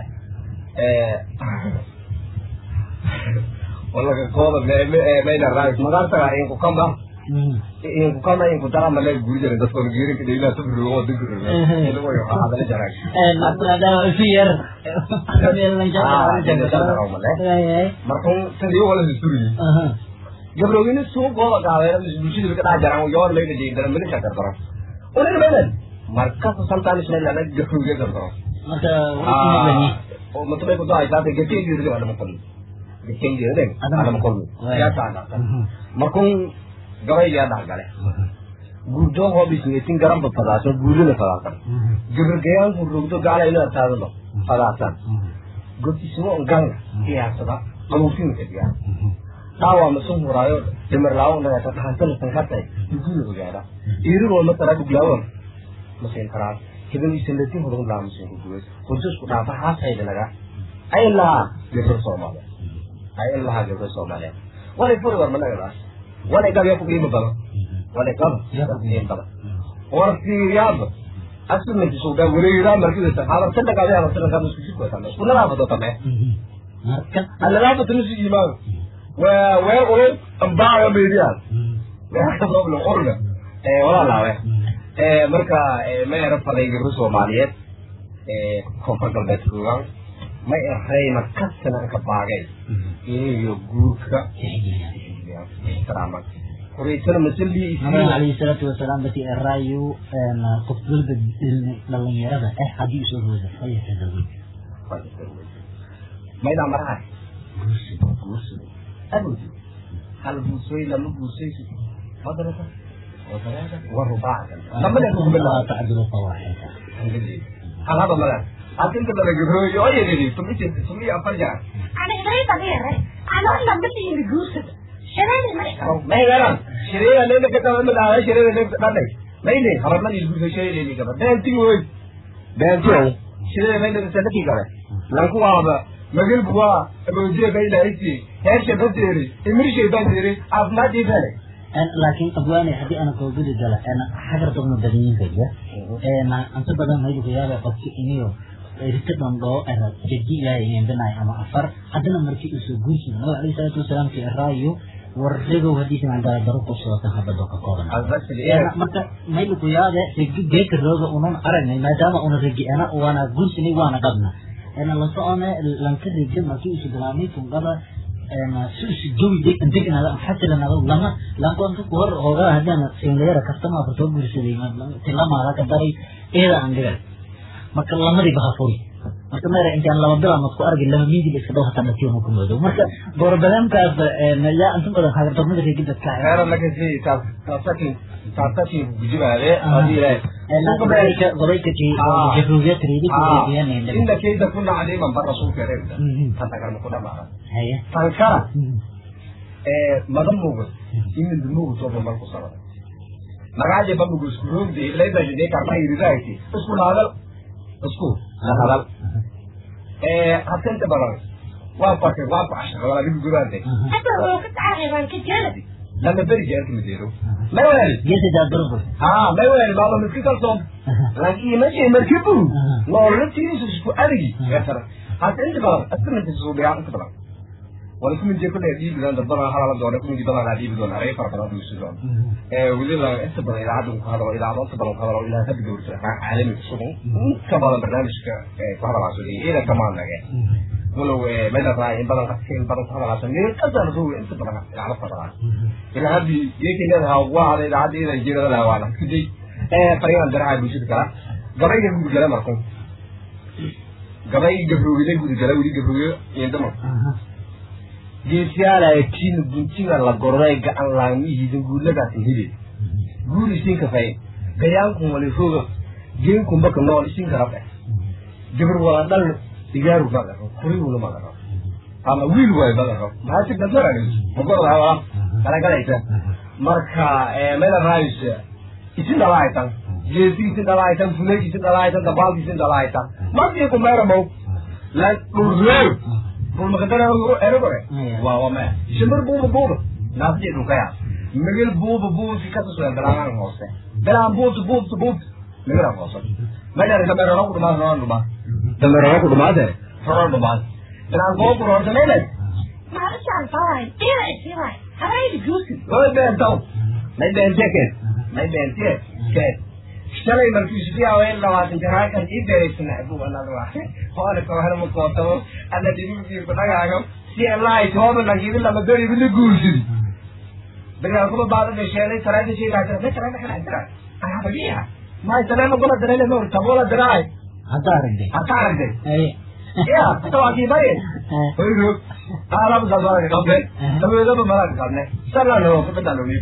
walaga kooda mayna raayis magaartaga in ku kamba inku kama inku dara male guri jare dadka wala geerin ka dhayla sabir oo dinka ila way waxa hadala jaray maadaama si yar markuu sidii wala suri gabrowini suuqooda qaadeena bulshada ka dhex jaraan yoor layga jeedara milika gardaro una meelan markas sometimes meel laga gabrowga gardaro marka oo matubay ku daay taate gateen yiri wala ma qolin gateen yiri wala ma qolin ya taana markuu gabay ya dhax gale guurdo hoo bisneetin garan ba fadaaso guurina fadaasan gabrgayaan ku rugdo gaala ina taadano fadaasan gotisimo ganga qiyaasada qabuusin ka diyaa dhaawa masun huraayo dimir laawo nagata dhahantana sankartay dugula ogaada iirigoo matara dhuglaawan masin karaa hidan isanatin hodan laa masin ku duway hurdasku dhaafa haasayda naga ay lahaa gabro soomaaliya ay lahaa gabro soomaaliya walay furi war managadaas walay gab yaa ku qiimo badan walay gab yaa ku qiimo badan war fiiriyaaba aslimanti suudaa wareeraa markidasa habartana gabe habartana gabe isku jidku tame isku nadaafado tame alalaafata nusi imaano weer ulu ambaaga meediyaas weerkasooble urga walaalaawe marka ma era faday gabro soomaaliyeed koonfur galbeed joogaan ma erayna kasana ka baagay iyo guurka ixtiraaman horeysana masalii nabiga calayhi salaatu wasalaam bati eraayo qof walba dhalinyarada eh haddii usoo hooda falyatazawaj maydaa maraha أبدي هل بوسوي لما بوسوي مدرسة وثلاثة ورباعة لما نقول بالله تعدل الطواحن هل هذا ملا أنت بدنا نقول يا يا يا تمي تمي أفرجع أنا غير طبيعي أنا أصلا بدي يجوز شباب ما ما هي غير شريرة لين كتاب من على شريرة لين كتاب ما هي هربنا يجوز شيء لين كتاب ده أنت وين ده أنت شريرة لين كتاب كتاب لانكو هذا magal buwa aboojiya bay lahayti heesha badeeri imirshay badeeri caafimaadii bale laakiin abwaane haddii ana koogudi gala xagar dabna badanyinkaja anta badan maydu kuyaaba qofki iniyo rita dhandhoo era jadi ilaahay inembinaay ama afar haddana markii usoo guursin nabiga alayhi salaatu wasalaam ki eraayo warregow haddiisa mandala daro kusootan habado ka kooban marka maydu kuyaade regi geeka rooga unan aragnay maadaama una regi ana waana guursinay waana qabna أنا لا صانع لانكر الجمع ما كيس درامي تنقضى أنا سوس جوي ديك ديك أنا حتى لنا لما لما كنت كور هذا هذا أنا سينغيرا كستما بتوع برسلي ما تلا ما هذا كداري إيه عندك ما كان لما دي بحفوري marka meera intaan laba bil ama isku argin lama miidi iska dhaw hataa nasiib ku moodo marka door badaankaas ya inta badan hagar dogmada reegi dadka heera laga sii taas taasaki taasaki bujibaade hadii ilaahay nanka baarika gobayka ti jafruuya tiridi ku reegiyaan inda keeda ku dhacday man bar rasuulka reebta tanta karma ku dhamaada haya tankara ee madan mugo imin dumugo soo bal ku sabada magaaje bamugo isku roogdi leeda jide karma iridayti isku naadal isku hadal ee hatenta badan waa fakir waa ku cashar wala dib guraante حتى لو كنت عارف عن كجانب lama beri jeerka mideero ma wali geesi daa durbo ha ma wali baba miski kalsoon laakiin ma shay markibu noolatiisu isku adigi yasara hata inta badan asmanta soo biyaa inta badan wala kuma jeer kule diib dan dadana hala doona kuma diib dan diib doona ay fara badan isu doona ee wali la inta badan idaacadu ku hadalo idaacadu inta badan ku hadalo ilaa hadda dowrta caalami ku sugan inta badan barnaamijka ee ku hadalaso ila kamaan naga ولو ماذا راي ان بدل قصين بدل صار عشان ليه قدر هو انت بدل على فضلا الى هذه يمكن لها واحد الى هذه الى جيل لها وانا كدي ايه فريق درع بيشد كلا قبل يقول جلا معكم قبل يجبروا لي يقول جلا ولي يجبروا يندم geesiyaala ee kiin guntiga la goray gacan laamihiisa guuladaasi heli guul isin kafay gayaanku wali roga geenku mbaka nool isin karabe gabar wala dhal digaaru magaro kuriwuna magaro ama wiil waayo magaro maxaa si gadarani magordaa galagalaysa marka mela raayis isin dhalahaytan jeesi isin dhalahaytan fuleeg isin dhalahaytan dabaalki isin dhalahaytan markii ku meeramow la dhurreew bulmakadara erogore waa waa maya shimbir buuba buuba naafjee dhulkaya migil buuba buuba si kasusoo belaan hoose belaan buubta buubta buubta migilan hoose medarisa meerano ku dhumaa ronan dhumaa dameerano ku dhumaade ronan dhumaa belaan koo ku roorta meelay معلش عن طبعا ايه رأيك فيه هاي حبايبي جوزي way beentaw may beente keen may beente keen shalay markii sifiyaa in labaatan jaraakan ii beeraysana abu anada waa hoole koohana ma kootabo ana dhibibkii ku dhagaago si allahi tooba nagiidi lama beri bila guursidi dagaa kuma baada dhasheelay salaada sheegaata ma salaada kala dira ayabagiya may salaama gola darele ma tabola diraay hadda aragday hata aragday ya tawaakii bari hoyro alabu dalbaa qabne tabeedaba malaaka qabne salano kubadalumi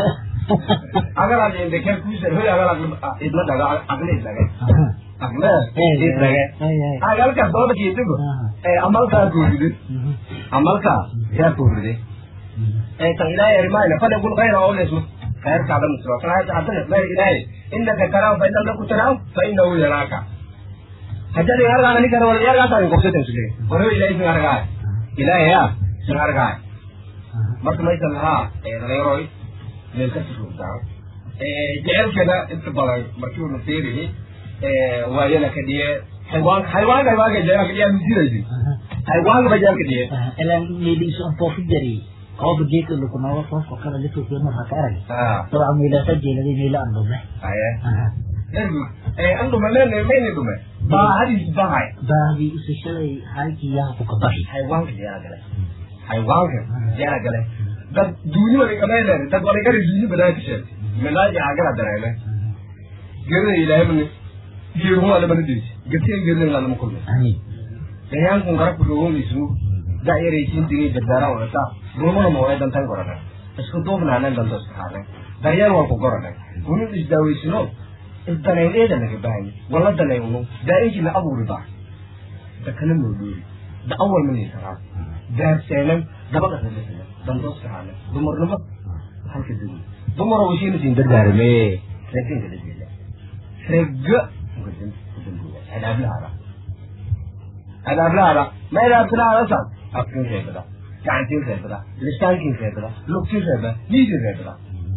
agar aad indeke kuusan hoy agar idma dhaga aqli idlage aqle idlage agalka dooda kiitigo amalkaa kuuride amalkaa yaa kuuride tan ilaahay arimayna fale kul khayra oo leesma khayrkaada musro hadana mer ilaahay innaka taraw fa innaka ku taraw fa innahu yaraaka hajada yargaana nikana wala yargaasa in qofsatan sule waro ilaahay sin argaay ilaahay ya sin argaay marka maysan lahaa dhalinyarooy meel ka sirugdaa jecelkeeda inta badan markii uu naseerihi waayana ka dhiye xaywaan xaywaanka xaywaanka jecelka dhiyaa misiraysi xaywaanka ba jecelka dhiye ilan meeliisu aan foofi jari qooba geedka lukunooga foofka kale lituukiya marka ka arag dabca meelasa jeeladay meela aan dhume aye ergu an dhume mene mayni dhume baahadiis bahay baahdi usashaday halkii yaha ku kabaxi xaywaanka jeela gale xaywaanka jeela gale dad duuni wali qabeynayna dad wali gari duuni banaanka sheegtay milaaji agala dareeme gerida ilaahay bani geeruhu ala bana deji gatiyan gerida lama kulmay dayankun gara kudogon ismu da yaraysiin digay dardaara wadata rumana moolay dantan gorana isku duubnaanen danto iskahaane daryeel waa ku gorana unu isdaaweysino isdanayneeda naga bahay wala danayno daainkina abuuri baa dakana noodhoori da awal manaysaraa daarseenan dabadhasabasana dandoskahaane dumarnimo halka duni dumaro wishina siin dardaarame reginka dadila rega adaablahaada adaablahaada ma adaabtalahaada san afkin reebada gacantiin reebada listaankin reebada lugtin reeba niidin reebada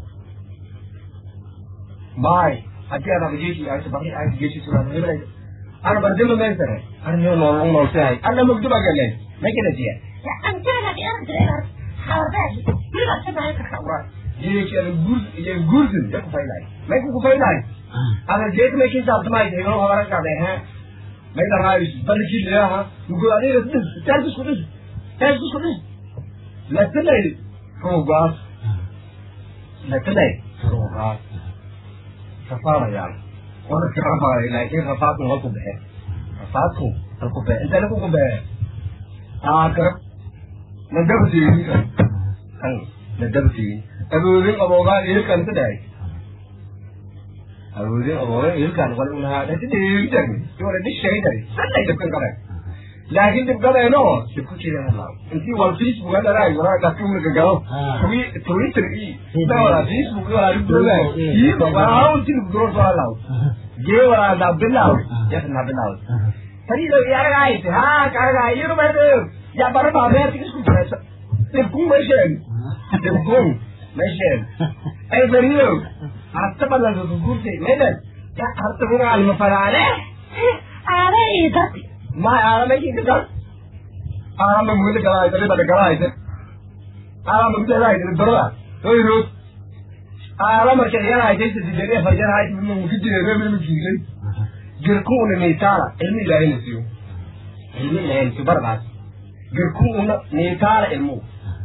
maay haddii aad abageeshi ayta baqi ayta geeshi suraa hebelay ana bardima meysare ana noo nool noolsahay ana mugduba galeen makanajiya guursin ya kufaylaay may ku kufaylaay ana jeet may kin saabtamay heelo hawara kaade ha may da raayis balki leha nugo adiga dis tarkus kudis tarkus kudis la tilay rogas la tilay rogas safara yaan wana kirafaa laakiin rafaadku halku bexe rafaadku halku bexe inta lagu ku bexe aa garab nadabtiini kan nadabtiini awoodin aboogaa ilkan ka dhahay awoodin aboogaa ilkan wal unahaa dhati dhiigtan wala dhishayday sanay dhibkan kale laakiin dhibkadeeno dhibku jira halaa intii wal facebook adaraay waraa dhafki mulka galo twitter i dawala facebook wala dhibdoogaa iyo waraa unti dhibdoor soo halaaw gee waraa daa bilaaw yasna bilaaw tariido yaragaayte haa karagaay iyo dhumaydeyo ya bara baabeerta isku jiraysa dhibkun meesheen dhibkun meesheen ay bariyo harta balanka kukurtay medan ya harta kuna alma faraale aare idati ma aarama ikika aarama mugida galaayta ribada galaayta aarama mugidalaayta dorada oyro aara marka yaraaytaysa sidere fajaraayta mukijire remilmikiilay girkuuna niitaala ilmi ilaahayna siyo ilmi ilaahayna siyo baradaas girkuuna niitaala ilmu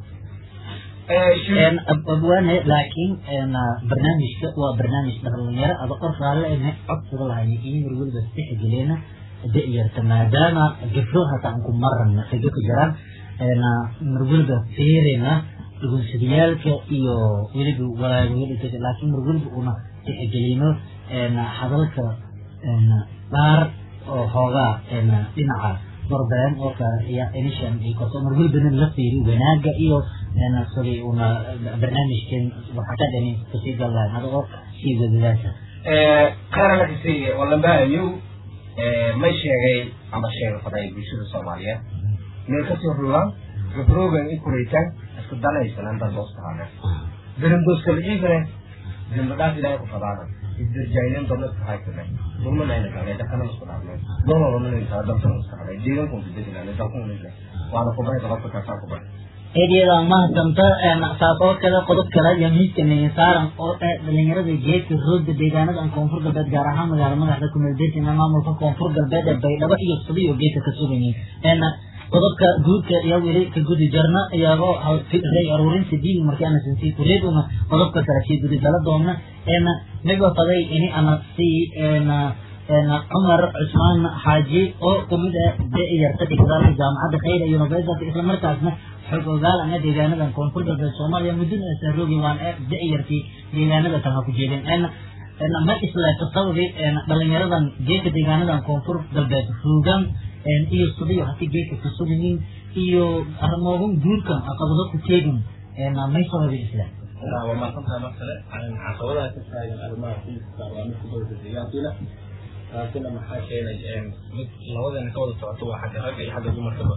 abwaane laakiin barnaamijka waa barnaamij dhalinyaro ada or raalle ene codsiga lahay iyo mar weliba tixgelina da-yarta maadaama gabdho hata aan ku marana xigo ku jiraan mar weliba fiirina dhugunsadiyaalka iyo weliba walaagwelika laakiin mar weliba una tixgelino hadalka dhaar oo hoogaa dhinaca barbeen oo kale iyo inishan iyo korto mar welibana la fiiri wanaaga iyo sidii una barnaamijkan waxaa ka dhani kasii gallahay adagoo sii wadadaasa qaranakasi walambahayo may sheegay ama sheega faday bulshada soomaaliyeed meel kasoo ruugaan gabroogan i kuraytaan isku danaysanan dad doostahaane darandoskala iigane dambadhaaf ilaahay ku fadaana isdarjaayneen dadna isku haysane dulmanayna galnay dakana isku dhaafnay doonoodanaysaa dalkan isku hadhay deegankun ku deganaan dalkun waana kubahay dalabka kaasaa kubahay eedyada mahadsanta saas oo kale qodob kale iyo miiska saaran oo eh dhalinyarada geedka roogda deegaanada aan koonfur galbeed gaar ahaan magaala madaxda kumeeldeertina maamulka koonfur galbeed ee baydhabo iyo subiyo geedka ka sugan yihiin qodobka guudka iyo weli ka gudi jarna iyagoo ray aruurinta diin markii ana sinsii kureed una qodobka kale sii gudi gala doona eena migo faday ini ana sii eena cumar cusmaan xaaji oo kamid ah da-yarta dhigdaalka jaamacadda khayra university isla markaasna xog ogaal ana deegaanadan koonfur galbeed soomaaliya muddada saaroogi waan ee da-yartii deegaanada kale ha ku jeedeen ma isleeto sababi dhalinyaradan geedka deegaanadan koonfur galbeed ruugan iyo subiyo hadii geedka ka sugayiin iyo arrimoogan guurkan caqabado ku teegin may sababi isleet waa maasantahay mar kale caqabadaha ka taagan arrimaha fiiska waa mid ku dowlada deegaankiina taasina maxaa keenay mid labadana ka wada socoto waa xagga ragga iyo xagga dumarkaba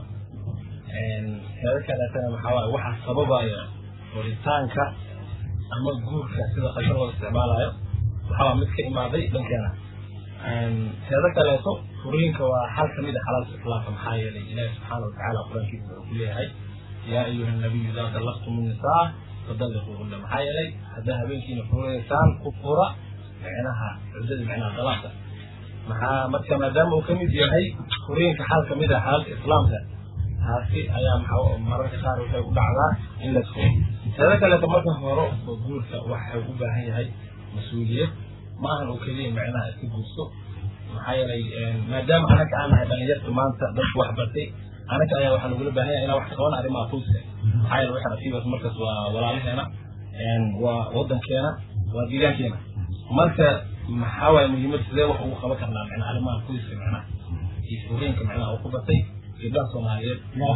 heeda kaleetana maxaa waaye waxaa sababaya koritaanka ama guurka sida qashan loo isticmaalayo waxaa mid ka imaaday dhankeena heeda kaleeto furiinka waa xal kamid a xalaalka islaamka maxaa yeelay ilaahi subxaana watacaala qur-aankiisa wuxuu ku leeyahay yaa ayuha nabiyu idaa dallaqtum nisaa fadalliquuhunna maxaa yeelay haddaa habeenkiina furaysaan ku fura micnaha cuddada micnaha dalaaqda maxaa marka maadaama uu kamid yahay furiinka xal kamid ah xalalka islaamka taasi ayaa maxaa mararka qaar waxay u dhacdaa in la furo teeda kaleeto marka hore oo guurka waxay u baahan yahay mas-uuliyad maahan oo keliya micnaha iska guurso maxaa yeelay maadaama anaga aan nahay dhalinyarta maanta dadku wax bartay anaga ayaa waxaa lagula baahan yahay inaan wax ka qaban arrimaha qoyska maxaa yeele waxaan asiibas markaas waa walaalaheena waa wadankeena waa deegaankeena marka maxaa waaye muhiimad sidee wax ugu qaban karnaa micnaha arrimaha qoyska micnaha iyo furiinka micnaha uu ku batay gabdhaha soomaaliyeed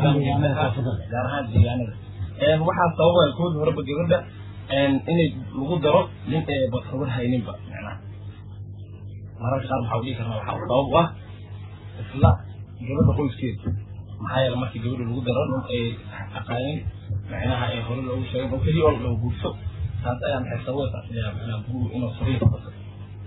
gaar ahaan deegaanada waxaa sababaya koodi horeba gabadha inay lagu daro nin eeba kabar hayninba micnaha mararka qaar waxaa dhihi karnaa waxaa sabab u ah isla gabadha qoyskeeda maxaa yeele markii gabadha lagu daro nin ay aqaanin micnaha ee hore loogu sheegay oo keliya oo loo guurso taas ayaa maxay sababaysaa micnaha guru inuu furiin ka bato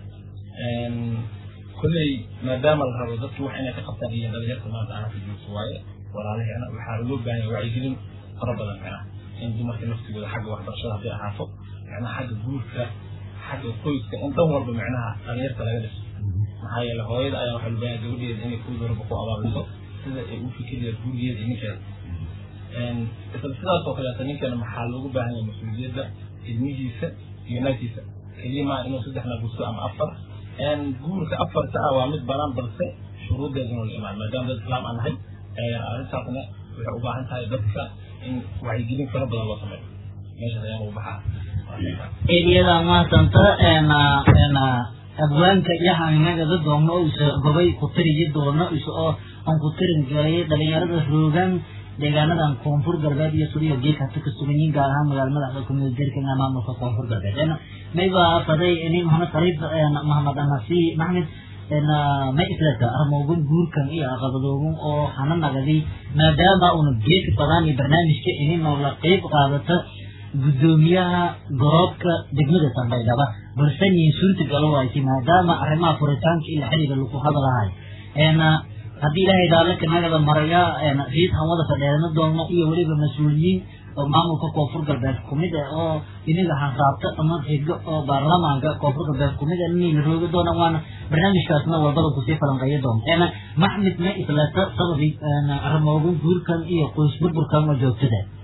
kolley maadaama la rabo dadki wax inay ka qabtaan iyo dhalinyarta maanta aan ka joogto waaye walaalaheena waxaa loo baahan yahay wacyigelin fara badan micnaha in dumarka naftigooda xagga waxbarashada hadday ahaato micnaha xagga guurka xagga qoyska in dhan walba micnaha dhalinyarta laga dhiso maxaa yeele hooyada ayaa waxaa loo baahan yahay gabadheeda inay koodi horeba ku abaabiso sida ay u fikiraya gurigeeda iyo ninkeeda isla sidaas oo kaleeta ninkana maxaa loogu baahan yahay mas-uuliyadda ilmihiisa iyo naagtiisa keliya maa inuu saddexna gurso ama afar guurka afarta ah waa mid banaan balse shuruuddeeduna la imaan maadaama dad islaam aan nahay arrintaasna waxay u baahan tahay dadka in wacyigelin fara badan loo sameeyo meeshaas ayaan ugu baxaa eedyada mahadsanta abwaanka iyo haminagada doomno oo isa gobay ku tiriyi doono isa oo aan ku tirin galay dhalinyarada roogan deegaanadan koonfur galbeed iyo suliyo geedka hata ka sugan yihiin gaar ahaan magaala madaxda kumeel derkan maamulka koonfur galbeed mayba faday ini maxamed khaliif maxamed anasi maxmed ma islata armoogan guurkan iyo aqabadoogan oo hana nagadi maadaama una geedka badaan iyo barnaamijka ini noola qeyb qaadata guddoomiyaha goroobka degmada sandhaydhaba balse niin suurta galo waaysi maadaama arrimaha furitaanka iyo xiriga lagu hadalahay haddii ilaahay daalaka nagada maraya riid aan wada fadheerana doonno iyo weliba mas-uuliyiin oo maamulka koonfur galbeed kumid ah oo iniga hanraabta ama xigo oo baarlamaanka koonfur galbeed kumid ah inay la roogi doonaan waana barnaamijkaasna walbada kusii falanqeeyo doonta maxmed ma islata sababi arrimoogan guurkan iyo qoys burburkan oo joogtada